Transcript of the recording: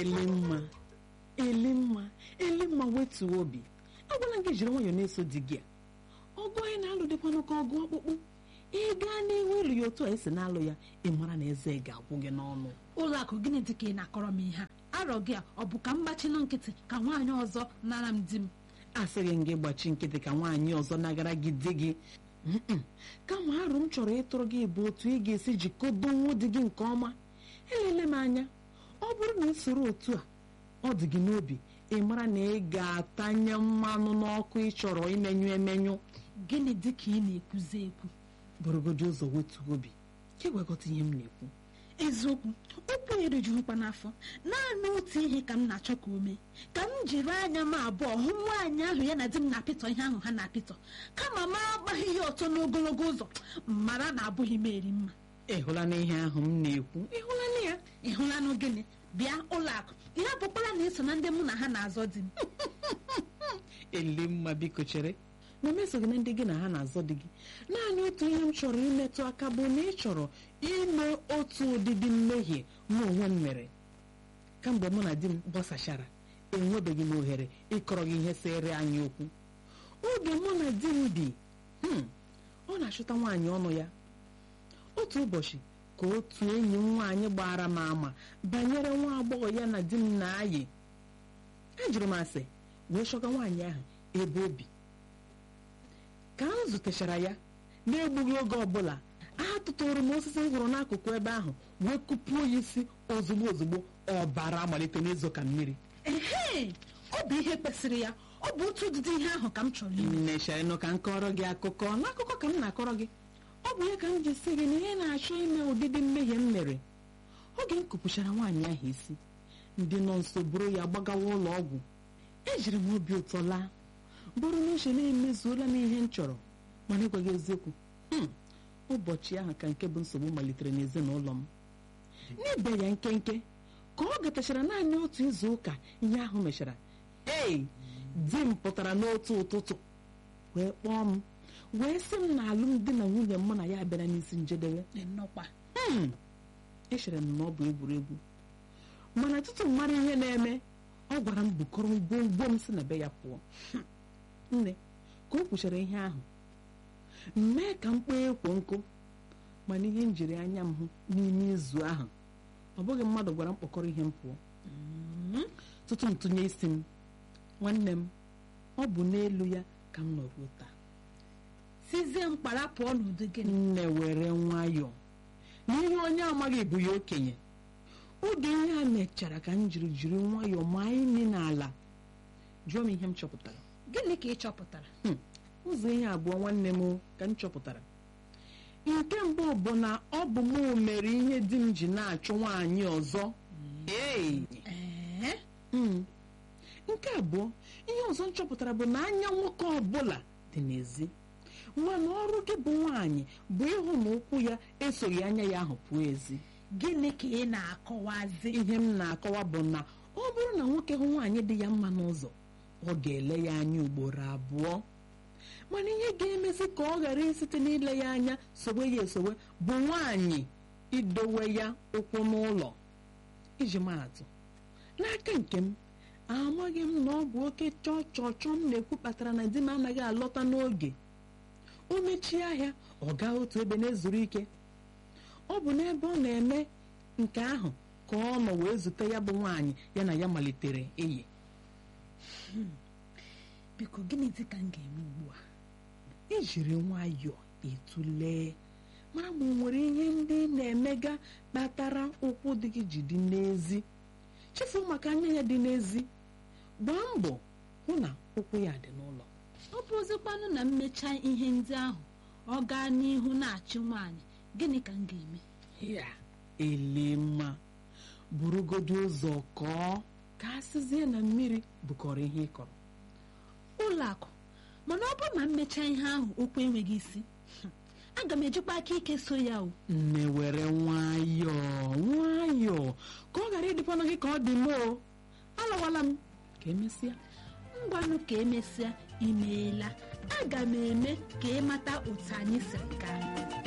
elimma elimma elimma wetuo obi agwala gị jiri nwayọọ na-eso di gị a ọgụ anyị na-alụ dịkwanụ ka ọgụ ọkpụkpụ ị gaa n'ihu ịlụ ya otu a esi na-alụ ya ị mara na eze ga-agwụ gị n'ọnụ ụlọ akụ gịnị dị ka ị na-akọrọ m ihe a arọ gị a ọ bụ ka m gbachinu nkịtị ka nwaanyị ọzọ nara m di m asịghị m gị gbachi nkịtị ka nwaanyị ọzọ nagara gị di gị Mm-mm. kama arụ m chọrọ ịtụrụ gị bụ otu ị ga-esi jikọdo nwa di gị nke ọma elele m anya ọ bụrụ na ị soro otu a ọ dị gị n'obi ị mara na ị ga-atanye mmanụ n'ọkụ ị chọrọ imenyụ emenyụ gịnị dị ka ị na-ekwuzi ekwu bụrụgodi ụzọ wetuo obi ka ịgwakọta ihe m na-ekwu eziokwu ụkwụ erijughịkwa n'afọ naanị otu ihe ka m na-achọ ka o mee ka m jiri anya m abụọ hụ nwaanyị ahụ ya na di m na-apịtọ ihe ahụ ha na-apịtọ kama m agbaghị ihe ọtọ n'ogologo ụzọ mara na abụghị m eri mma ị hụla na ihe ahụ m na-ekwu ị hụla na ya ị hụla na gịnị bịa ụlọ akụ ya bụkwara na iso na ndị mụ na ha na-azọ di m elimma biko chere na m esoghị na ndị gị na ha na-azọ di gị naanị otu ihe m chọrọ imetụ aka bụ na ị chọrọ ime otu ụdịdị mmehie mụ onwe m mere kamgbe mụ na di m gbasachara enwebeghị m ohere ịkọrọ gị ihe sere anyị okwu oge mụ na di m bi hmm, ọ na-achụta nwaanyị ọnụ ya otu ụbọchị ka otu enyi m nwaanyị gbara m ama banyere nwa agbọghọ ya na di m na-ayị ejiri m asị wee chọga nwaanyị ahụ ebe o bi ka m zutechara ya na-egbughị oge ọbụla a tụtụrụ m osisi m hụrụ n'akụkụ ebe ahụ wee kụpuo ya isi ozugbo ozugbo ọbara amalite n'izo ka mmiri ehe ọ bụ ihe kwesịrị ya ọ bụ otu ụdịdị ihe ahụ ka m chọrọ ime nnechanụ ka m kọrọ gị akụkọ n'akụkọ ka m na-akọrọ gị ọ bụ ya ka m ji si gị na ihe na-achọ ime ụdịdị mmehie m mere oge m kụpụchara nwaanyị ahụ isi ndị nọ nso buru ya gbagawa ụlọ ọgwụ ejiri m obi ụtọ laa bụrụ na uche na-emezuola m ihe m chọrọ mana ịgwa gị eziokwu hmm, ụbọchị ahụ ka nke bụ nsogbu malitere n'ezinụlọ m n'ebe ya nkenke ka ọ gatachara naanị otu izu ụka ihe ahụ mechara ei di m pụtara n'otu ụtụtụ wee kpọọ m wee sị m na alụmdi na nwunye mụ na ya abịara n'isi njedebe nnọkwa Hmm, echere m na ọ bụ egwuregwu mana tutu m mara ihe na-eme ọ gwara m bukọrọ ngwongwo m si na be ya pụọ nne ka o kwuchara ihe ahụ mee ka m kpee ekwo nkụ mana ihe m jiri anya m hụ n'ime izu ahụ ọ bụghị mmadụ gwara m kpọkọrọ ihe m pụọ tutu m tụnye isi m nwanne m ọ bụ n'elu ya ka m nọ ruo taa sizie m kpara pụọ n'ụdị gịnị nne were nwayọọ n'ihe onye amaghị bụ ya okenye oge ihe a mechara ka m jiri jiri nwayọọ maa imi n'ala jụọ m ihe m chọpụtara gịnị ka ị chọpụtara Hmm, ụzọ ihe abụọ nwanne m ka m chọpụtara nke mbụ bụ na ọ bụ mụ mere ihe di m ji na-achụ nwaanyị ọzọ ee ee Mm. nke abụọ ihe ọzọ m chọpụtara bụ na anya nwoke ọbụla dị n'ezi mana ọrụ gị bụ nwaanyị bụ ịhụ na ụkwụ ya esoghị anya ya ahụ pụọ ezi gịnị ka ị na-akọwazi ihe m na-akọwa bụ na ọ bụrụ na nwoke hụ nwaanyị dị ya mma n'ụzọ ọ ga-ele ya anya ugboro abụọ mana ihe ga-emezi ka ọ ghara isite n'ile ya anya sowe ya esowe bụ nwaanyị idowe ya ụkwụ n'ụlọ iji maatụ n'aka nke m amaghị m na ọ bụ oke chọọ chọọ chọọ m na-ekwu kpatara na di m anaghị alọta n'oge o mechie ahịa ọ gaa otu ebe na-ezuru ike ọ bụ n'ebe ọ na-eme nke ahụ ka ọ nọ wee zute ya bụ nwaanyị ya na ya malitere enyi biko gịnị dị ka m ga-eme ugbu a ijiri nwayọọ etulee mara ma o nwere ihe ndị ị na-emega kpatara ụkwụ dị gị ji dị n'ezi chefuo maka anya ya dị n'ezi gbaa mbọ hụ na ụkwụ ya dị n'ụlọ ọ bụrụzikwanụ na mmecha ihe ndị ahụ ọ gaa n'ihu na-achị nwaanyị gịnị ka m ga-eme ya elema burugodi ụzọ kọọ ka asịzie na mmiri bụkọrọ ihe ị kọrọ ụlọ akụ mana ọ bụrụ na mmecha ihe ahụ okwu enweghị isi aga m ejikwa aka ike so ya o nne were nwayọọ nwayọọ ka ọ ghara ịdịkwanụ gị ka ọ dị moo alọwala m ka emesịa ngwanụ ka emesịa imeela aga m eme ka ịmata otu anyị siri gaa